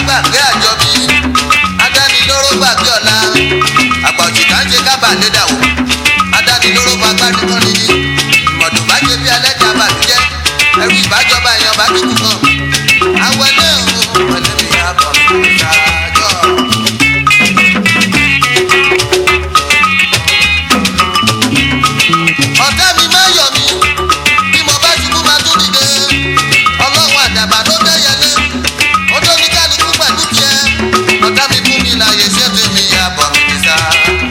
gbàgbé àjọbí adánilóró gbàgbé ọ̀la àgbà òjìká ń ṣe kábà lédà wò adánilóró bá gbádùn kan níní ìmọ̀dùn bá ṣe bí alẹ́jà bàlújẹ́ ẹrú ìbájọba èèyàn bá dúkù kan awọlé òun pẹ̀lú mi àbọ̀ ṣáájọ́. ọ̀tá mi máa yọ̀ mí bí mo bá ṣubú máa tún dìde ọlọ́run àdàbà ló bẹ́yẹlé ó tó ní kálukú pẹ̀lú tiẹ̀ ọ̀tá mi fún mi láàyè ṣètò mi àbọ̀ mi ní sá.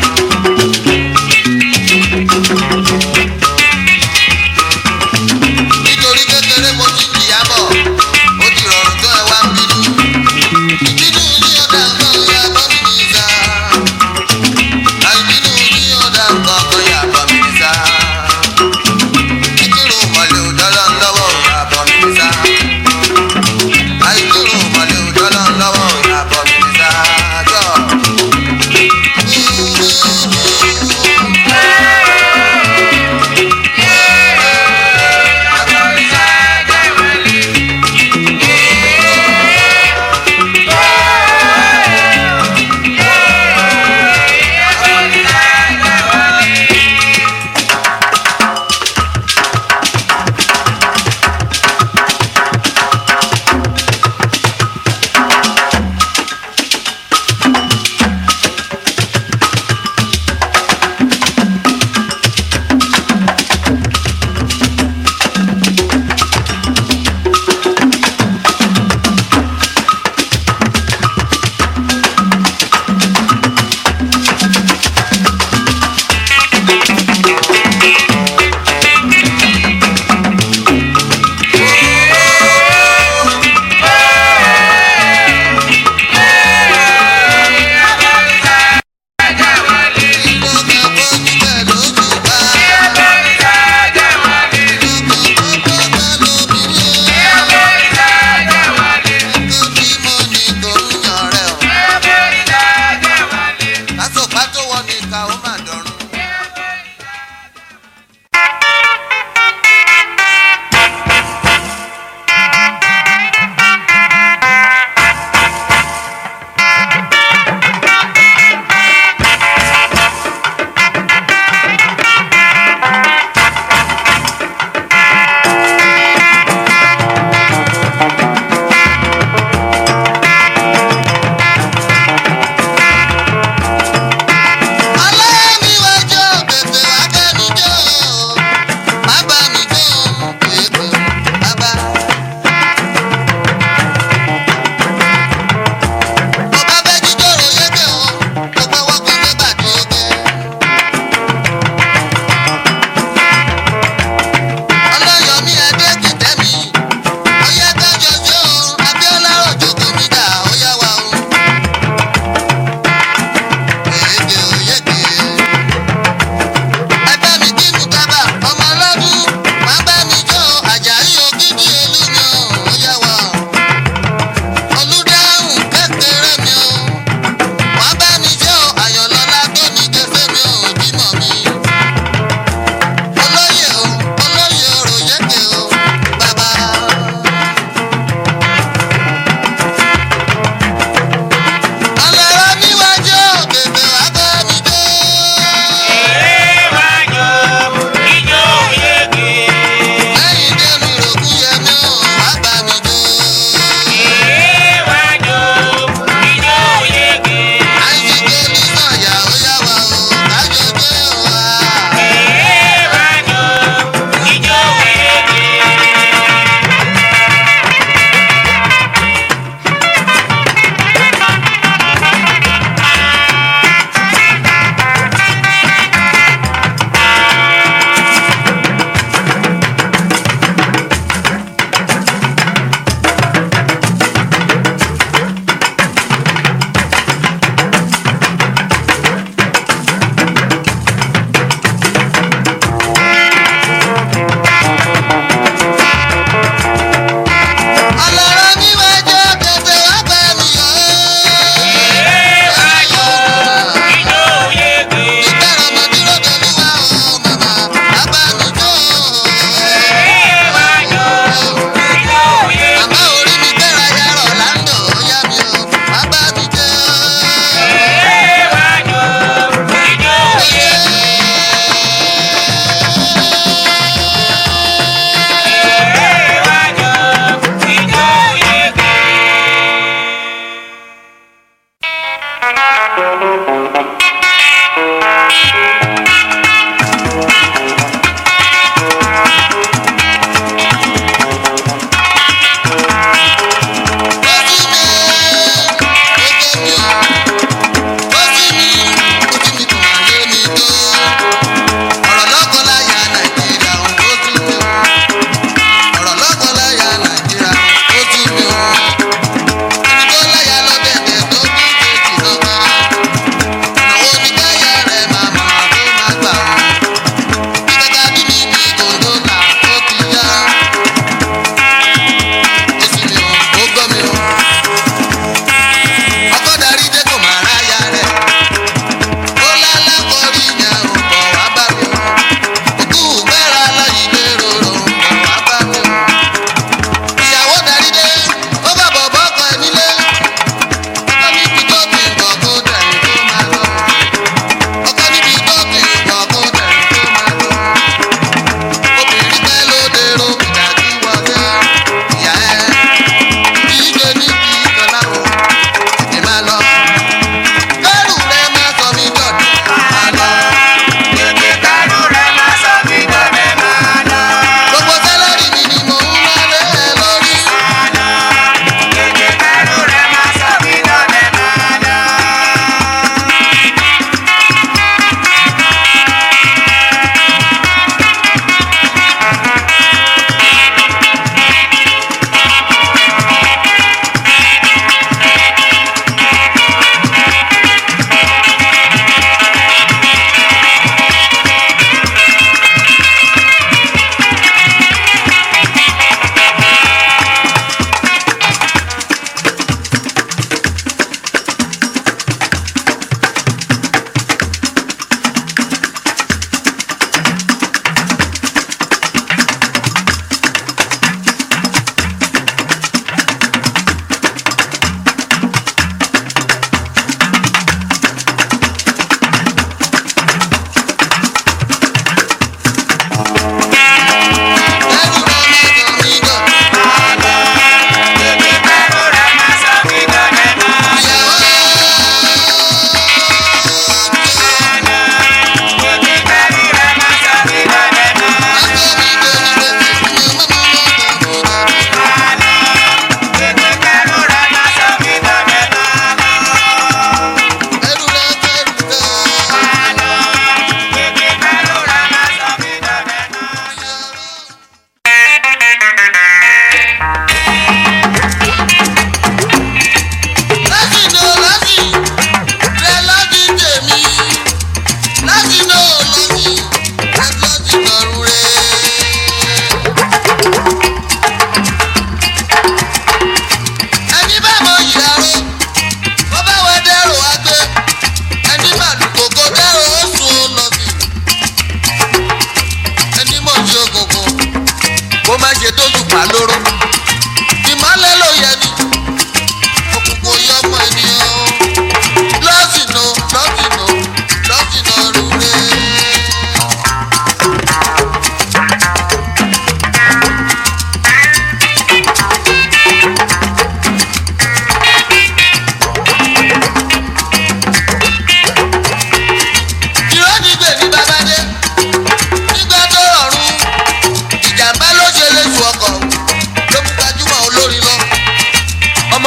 nítorí kékeré mo ti jìyà bọ̀ ó ti rọrùn tó ẹ wá ń bínú ìbínú ní ọ̀dà nǹkan ya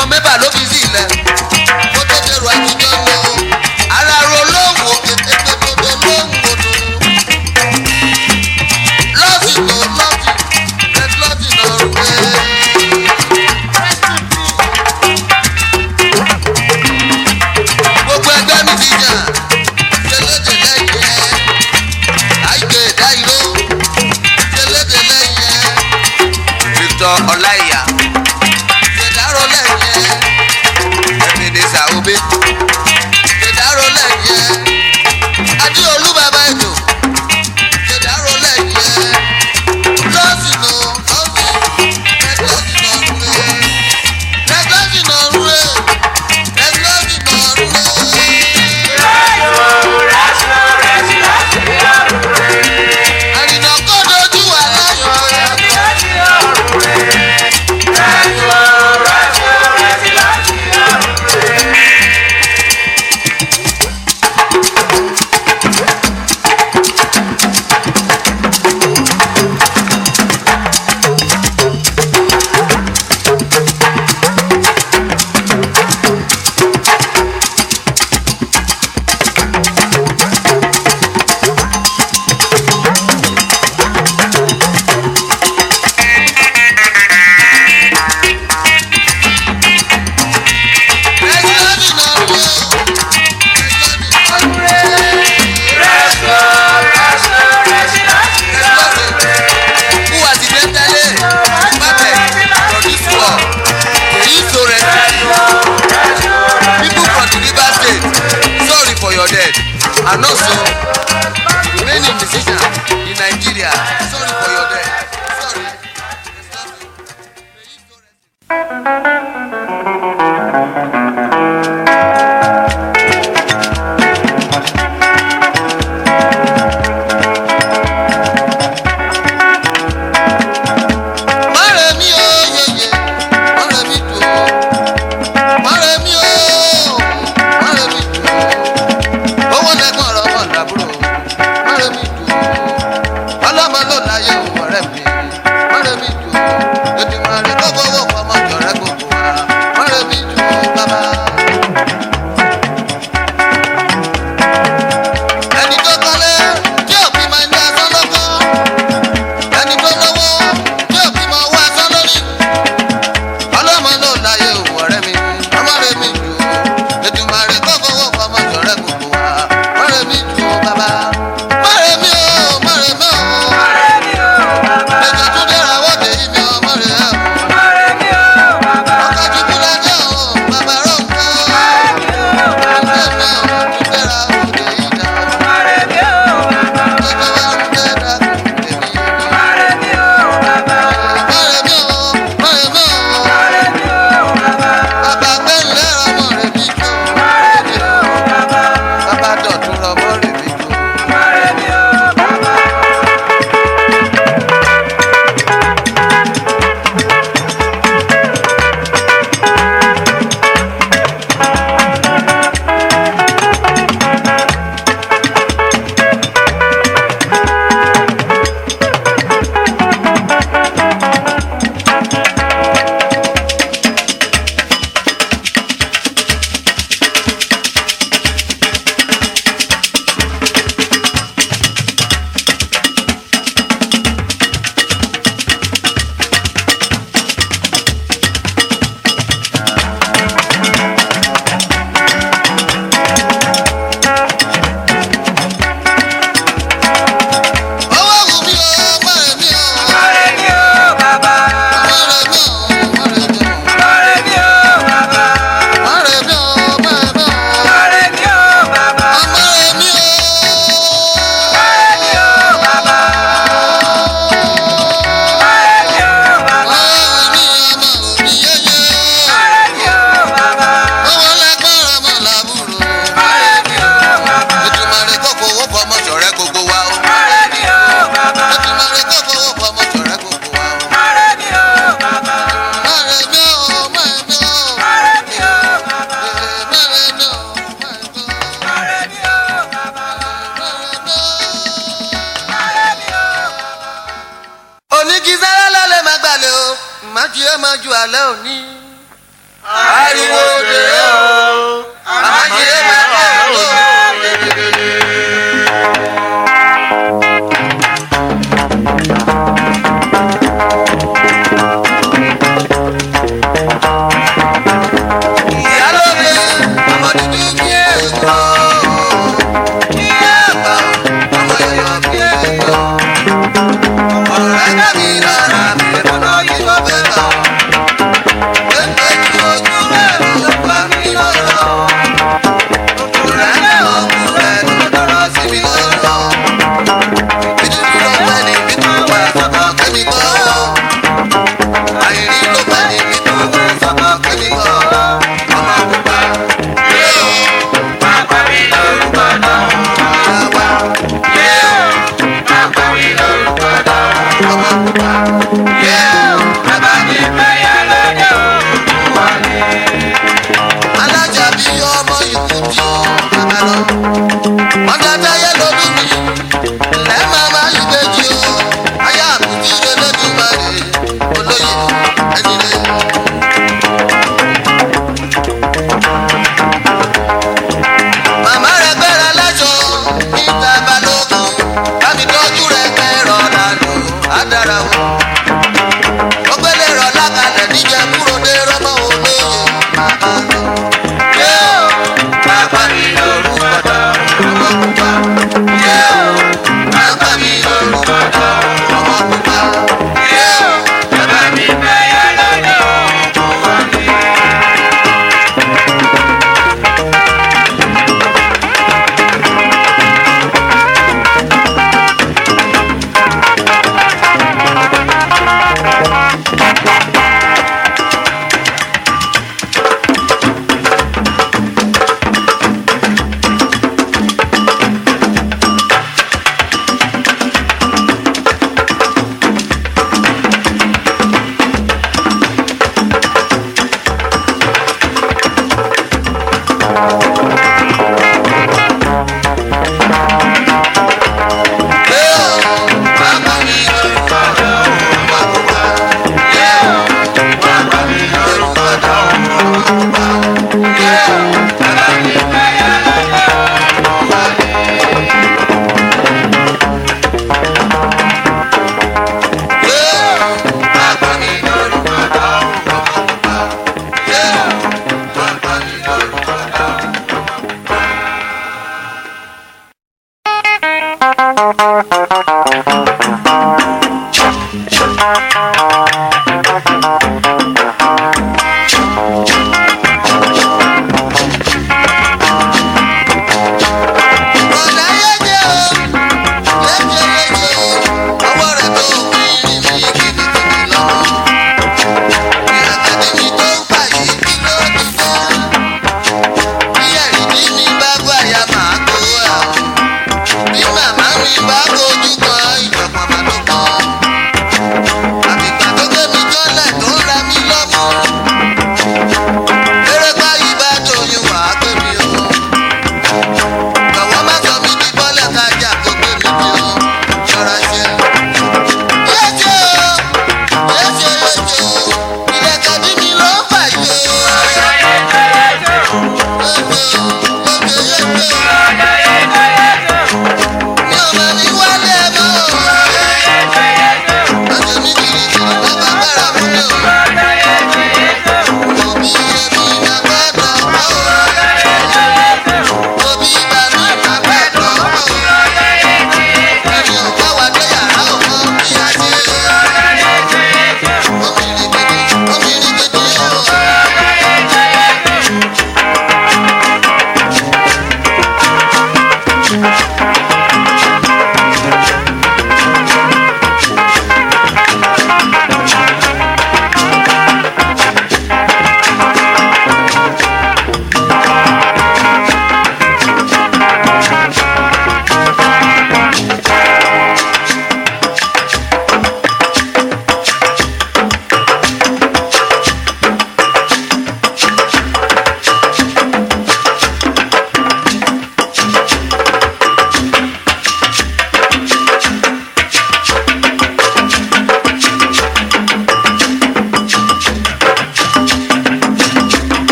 ọmọ mẹ́fà ló fi sí ilẹ̀ kó tó dèrò àtijọ́ lọ ara ro lóhùn òkè tètè dodo lóhùn odò lọ́sì tó lọ́sì red lọ́sì náà rú pé. gbogbo ẹgbẹ́ mi ti jà ṣẹlẹ́dẹ̀ lẹ́yìn ẹ̀ àìgbè dáìró ṣẹlẹ́dẹ̀ lẹ́yìn ẹ̀ Victor Ọláìyá ṣèdárò lẹ́yìn ẹ̀ Ebenezer Obey ṣèdárò lẹ́yìn ẹ̀ Adéolú bàbá ètò ṣèdárò lẹ́yìn ẹ̀ lọ́sìn nù lọ́sìn ẹ̀gbọ́sìn nà rúre ẹ̀gbọ́sìn nà rúre ẹ̀gbọ́sìn nà rúre. àrìnà kó dojú wà láyọ̀ ẹ̀gbọ́sìn nà rúre who was the mentally perfect produce war èyí so recipe people from the river state sorry for your death and also remaining musician in nigeria sorry for your death sorry. Èyí so recipe. Mọ̀rẹ́ mi ó yeye, mọ̀rẹ́ mi dùn ó. Mọ̀rẹ́ mi ó, mọ̀rẹ́ mi dùn ó. Owó lẹ́gbọ̀n ọ̀rọ̀ ọmọ ìdàbúrò. Mọ̀rẹ́ mi dùn ó. Ọlọ́mọ ló láyé òun ọ̀rẹ́ mi. Mọ̀rẹ́ mi dùn ó. Ètò ìmọ̀ràn kó fowó fọmọ jọ̀rẹ́ gbogbo wa. Mọ̀rẹ́ mi dùn ó bàbá. Ẹni tó kọ́lé tí òbí máa ń dá sọ́lọ́kọ́ ẹni tó lówó yóò fi mọ owó ẹsán lórí. ọlọ́mọ ló láyé òwò ọ̀rẹ́ mi ọmọ rẹ̀ mi jù ú ètùmọ̀rẹ́ kó fowó fọmọ jọ̀rẹ́ gbogbo wa mọ̀rẹ́ mi jù ú bàbá. mọ̀rẹ́ mi ò mọ̀rẹ́ mi ò. ẹ̀jẹ̀ tún dẹ́ra wọ́dẹ yìí mi ò mọ̀rẹ́ ẹ̀ o. ọkọ̀ jùlọ lẹ́jọ́ o bàbá rọ̀ ń kọ́. ọ̀rẹ́ mi ò tún dẹ́ra wọ́dẹ yìí dá o. ẹ̀jẹ̀ wa ń dẹ́ra wọ́dẹ yìí dá o. má jí ẹ má ju alẹ́ òní. ariwo dè o àmàjẹ bẹ́ẹ̀ ló ìyálóde ọmọ dúdú bí èkó ìyá àgbà ọmọ yọyọ bí èkó ọ̀rọ̀ ẹ̀dá mi lára mi lọ́nà yìí wọ́n fẹ́ bá pépé tí ojú rẹ̀ ló pa mí lọ́rọ̀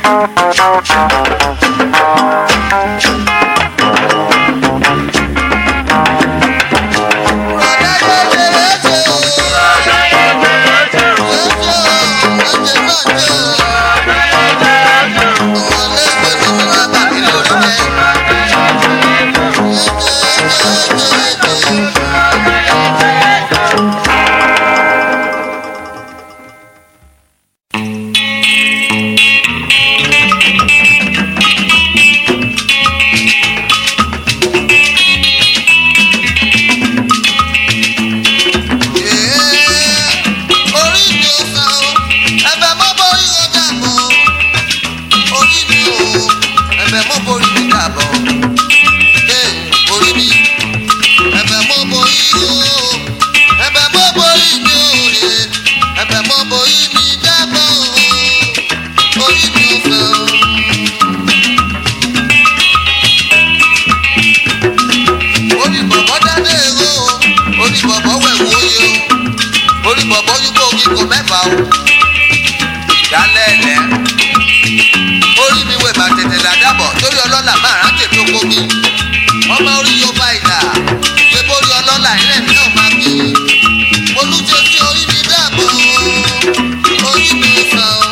orí bọ̀bọ̀ dáná èrò orí bọ̀bọ̀ wẹ̀wò oyè o orí bọ̀bọ̀ yúkọ̀ kíkọ mẹ́fà o ìdálẹ́ ẹ̀lẹ́ orí mi wẹ̀ bá tètè làdàbọ̀ torí ọlọ́lá máa rán tèmi oko mi ọmọ orí yóò bá ìlà ṣé bórí ọlọ́lá ilẹ̀ mi náà máa bí olùjẹ́ tí orí mi dàbọ̀ orí mi sàn o.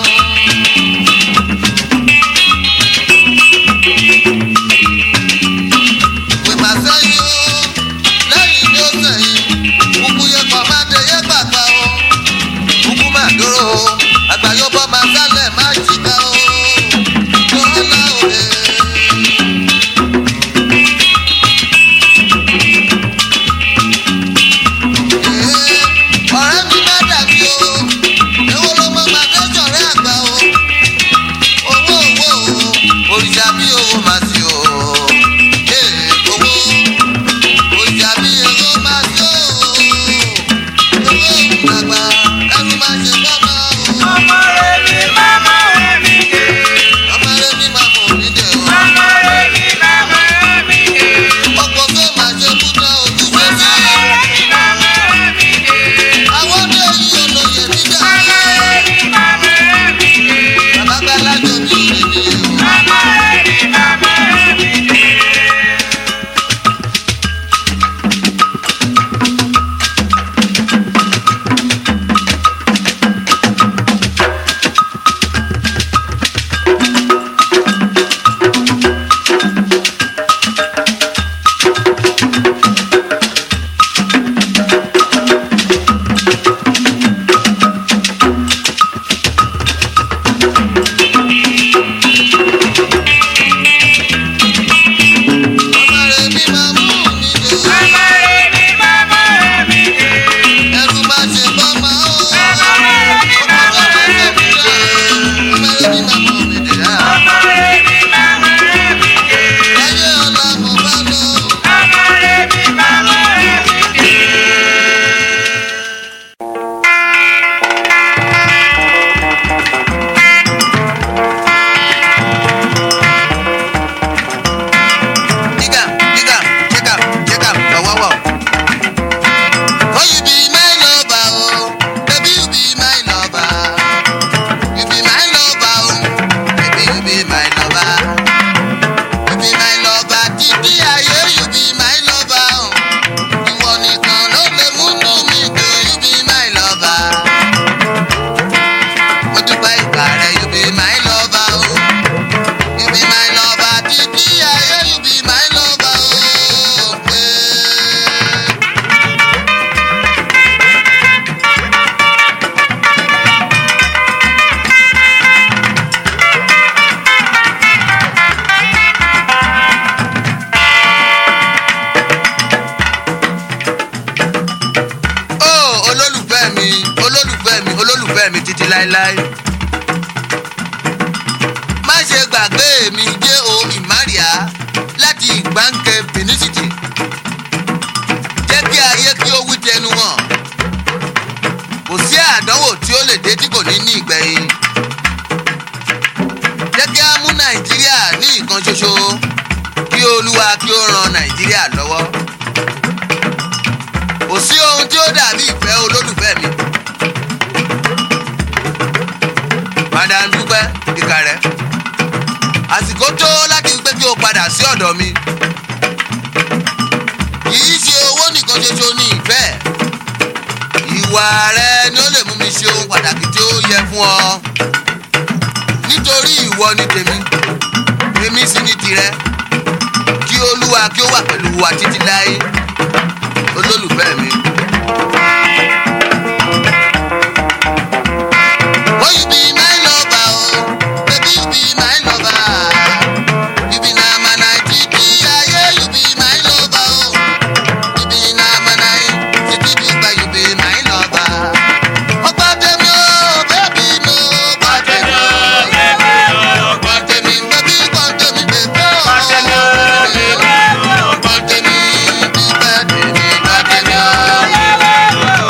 pè má sẹ́yìn o lẹ́yìn ni ó sẹ́yìn kúkú yẹ kọ́ má dé yẹ gbàgbà o kúkú má dúró o àgbàyọ̀bọ má sálẹ̀ má jìkà o lọ́la òde. ọ̀rẹ́ mi má dàbí o èwo ló mọ màdéjọ́ rẹ̀ àgbà o owó owó o òrìṣà bí owó má sí o ee owó òrìṣà bí owó má sí o owó àgbà ẹrú má ṣe bọ́mọ o Ọmọ rẹ̀ mi máma rẹ̀ mi dé. ọmọ rẹ ní má mọ̀ mí dé o Ọmọ rẹ̀ mi máma rẹ̀ mi dé. ọkọ̀ tó má ṣe kúta ojúṣe Ọmọ sí rẹ̀ mi máma rẹ̀ mi dé. àwọn ọdẹ yìí olóye níjà Ọmọ rẹ̀ mi máma rẹ̀ mi dé. bàbá gbàlájọ bí orí mi o. Ọmọ rẹ̀ mi máma rẹ̀ mi dé. ọmọ rẹ ní má mú mi dé o. Ọmọ rẹ̀ mi máma rẹ̀ mi dé. ẹrú má ṣe bọ́mọ o. Ọmọ rẹ̀ mi máma rẹ̀ mi dé. ọmọ rẹ ní má mọ̀ mí dé o. Ọmọ rẹ̀ mi máma rẹ̀ mi dé. ayé ọ̀la mo bá lọ. Ọmọ rẹ̀ mi máma rẹ̀ mi dé. Digga, digga, check am, check am, ọ̀wọ́wọ́. Oh, you be my lover, oh, baby, you be my lover. You be my lover, oh, baby, you be my lover. You be my lover, títí ayé, you be my lover, oh. Ìwọ nìkan ló lè múnú mi dùn, you be my lover. Mo dúpẹ́ ìgbà rẹ, you be my lover, oh. You be my lover, títí ayé, you be my lover, oh. Yeah. Oh, olólùfẹ́ mi olólùfẹ́ mi olólùfẹ́ mi títí láéláé. má ṣe gbàgbé mi jẹ́ o ìmárìá láti ìgbàǹkẹ́ benin-city. jẹ́ kí ayé kí ó wí tẹnu hàn. kò sí àdánwò tí ó lè dé tí kò ní ní ìgbẹ̀yìn. jẹ́ kí á mú nàìjíríà ní ìkan ṣoṣo kí olúwa kí ó ran nàìjíríà lọ́wọ́ kò sí ohun tí ó dàbí ìfẹ́ olólùfẹ́ mi. madam dúpẹ́ ìkà rẹ̀ àsìkò tó láti pé kí o padà sí ọ̀dọ̀ mi kì í ṣe owó nìkan ṣoṣo ní ìfẹ́ ìwà rẹ ni ó lè mú mi ṣe ohun pàtàkì tí ó yẹ fún ọ nítorí ìwọ ni tèmi èmi sì ni tìrẹ kí olúwa kí ó wà pẹ̀lú wa títí láé olólùfẹ́ mi. Oh, you be my lover, oh, baby, you be my lover. You be na my night, yeah, you be my lover, oh. You be na my night, you be my lover. Oh, pàtẹ́mi, oh, baby, no, pàtẹ́mi, oh. Pàtẹ́mi, baby, pàtẹ́mi, baby, oh. Pàtẹ́mi, oh, baby, Pàtẹ́mi, bí pàtẹ́mi, pàtẹ́mi, oh.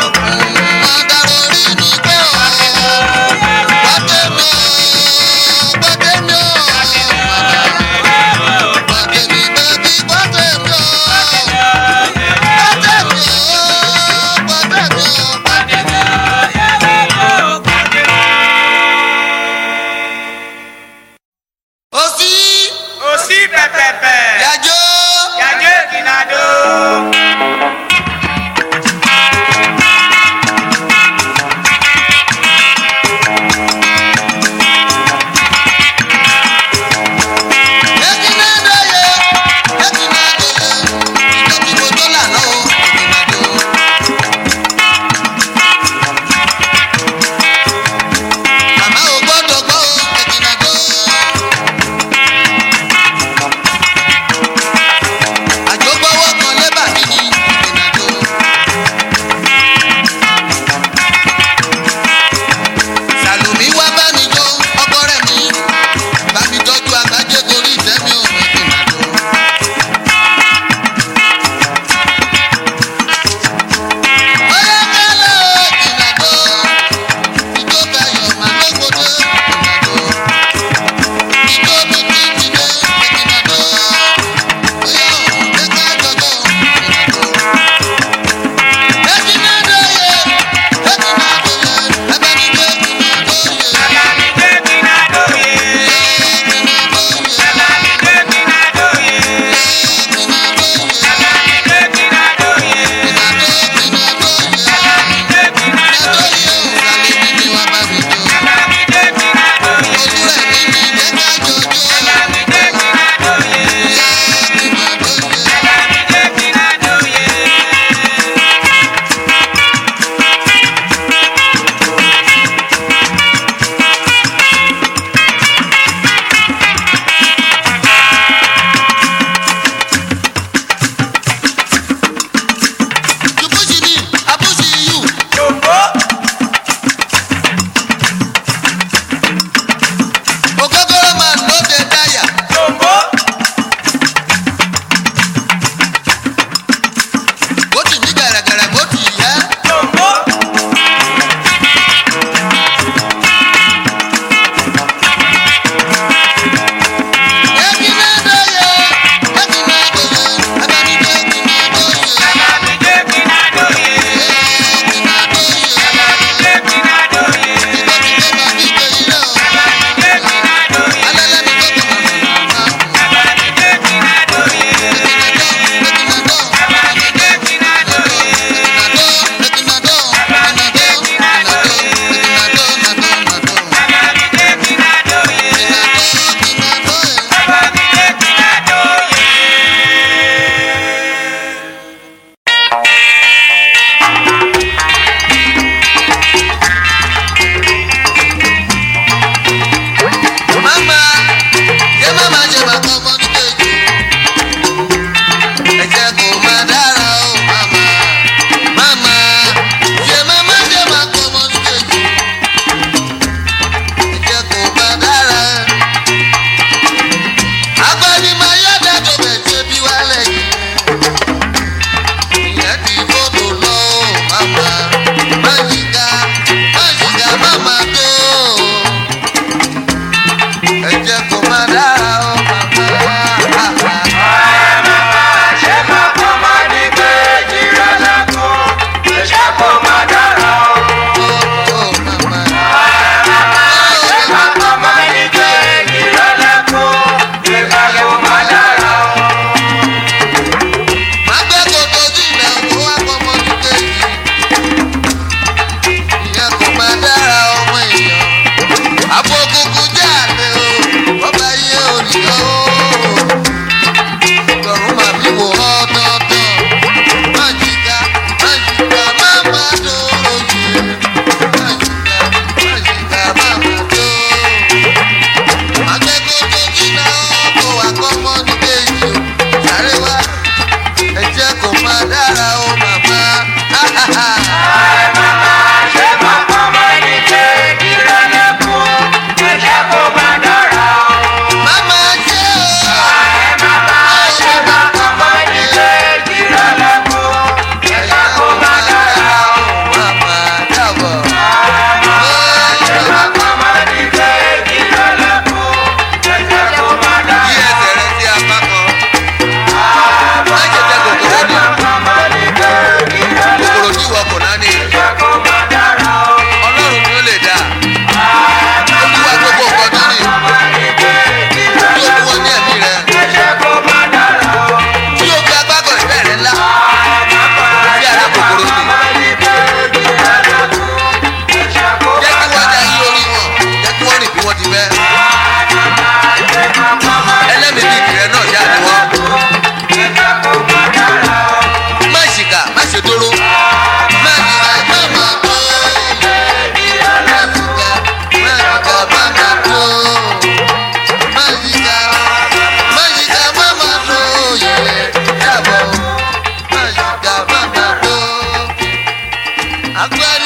akọ ẹni